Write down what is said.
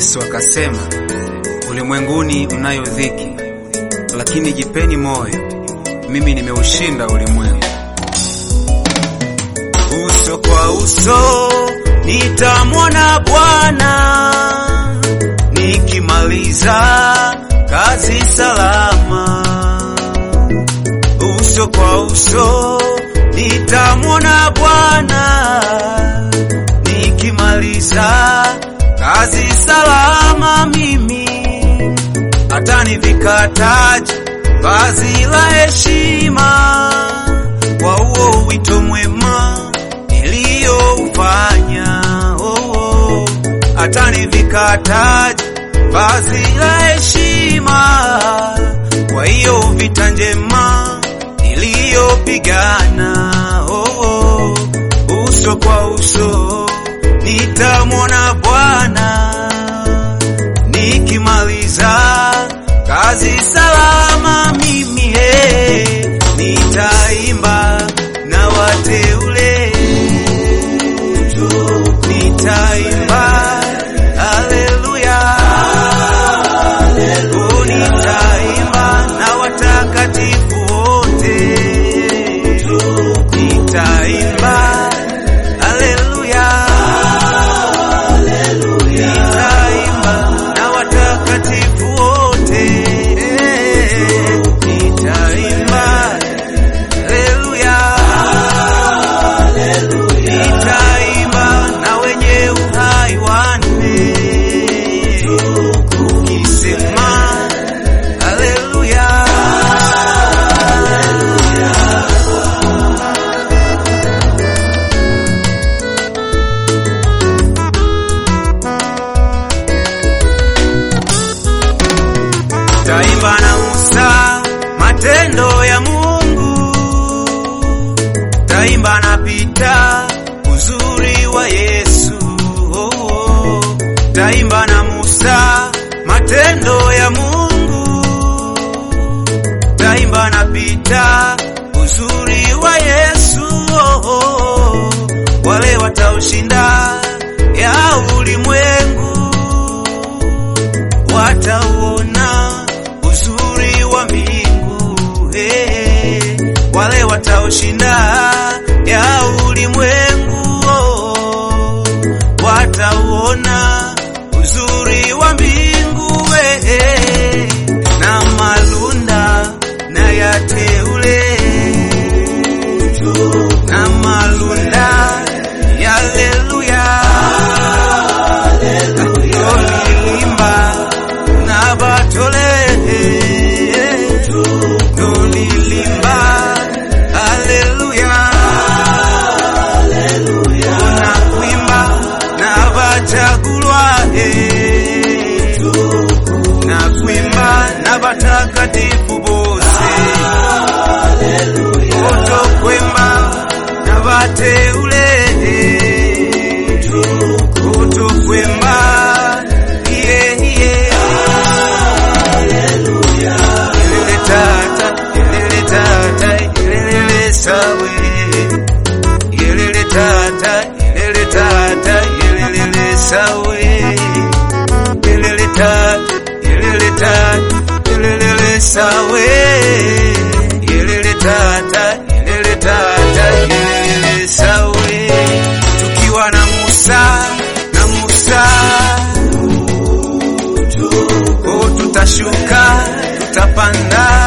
Yesu akasema, ulimwenguni mnayo dhiki, lakini jipeni moyo, mimi nimeushinda ulimwengu. Uso kwa uso nitamwona Bwana, nikimaliza kazi salama. Uso kwa uso nitamwona Bwana, nikimaliza kazi salama. Mimi atanivika taji, vazi la heshima, kwa huo wito mwema niliyoufanya. Oh, oh. Atanivika taji, vazi la heshima, kwa hiyo vita njema niliyopigana. Oh, oh. Uso kwa uso nitamwona Bwana, nikimaliza kazi salama. Mimi he, nitaimba na wateule, nitaimba haleluya, oh, nitaimba na watakatifu wote, nitaimba haleluya, nitaimba na watakatifu wote, nitaimba haleluya, nitaimba na wenye uhai wanne, ukisema haleluya. Taimba na Musa matendo ya Mungu, taimba na Pita uzuri wa Yesu. Oh, oh. Taimba na Musa matendo ya Mungu, taimba na Pita uzuri wa Yesu. Oh, oh. Wale wataushinda ya ulimwengu watauona uzuri wa mbingu hey, wale wataoshinda ya ulimwengu oh, watauona uzuri wa mbingu hey, na malunda na yateule na malunda ya haleluya Tolilimba na batole Tolilimba Haleluya Na kuimba na bachagulwa Na kuimba na batakatifu bose Otokwemba na bateule Otokwemba iye iye Ilele tata, ilele tata, ilele sawe Ilele tata, ilele tata, ilele sawe Ilele tata, ilele tata, ilele sawe Ilele tata, ilele tata, ilele sawe Tukiwa na Musa, na Musa Oh, tutashuka tutapanda